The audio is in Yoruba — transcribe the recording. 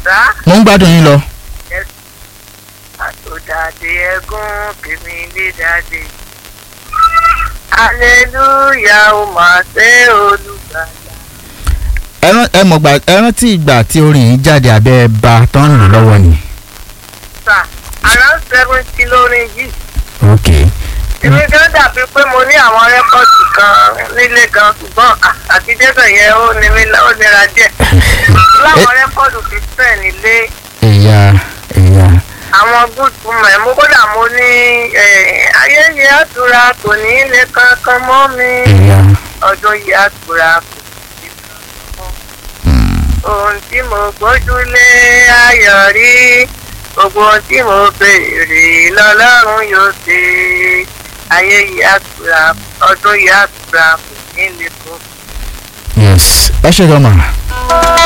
sá mo ń gbádùn yín lọ. àtòdàdé ẹgún kèmí lé dáadé aleluya ó máa ṣe olùgbàlà. ẹ rán- ẹ mọ̀ gbà ẹ rántí ìgbà tí orin yìí jáde abẹ́ ba tó ń lò lọ́wọ́ ni. sá around seventy lórin yìí ok èmi gan dàbí pé mo ní àwọn rẹ́kọ̀dì kan nílé gan ṣùgbọ́n àti débẹ̀ yẹn ó ní mi ó nira díẹ̀ láwọn rẹ́kọ̀dì fífẹ́ nílé ẹ̀yà ẹ̀yà àwọn good women mo kódà mo ní eh, ayé yìí àtúrà kò ní í lè kankan mọ́ mi ẹ̀yà ọdún yìí àtúrà kò ní í kankan mọ́ ohun tí mo gbójúlé ayọ̀ rí gbogbo ohun tí mo béèrè lọ́lọ́run yóò ṣe ayé yìí àtúrà ọdún yìí àtúrà kò ní í lè kó. yes ẹ ṣe gan ma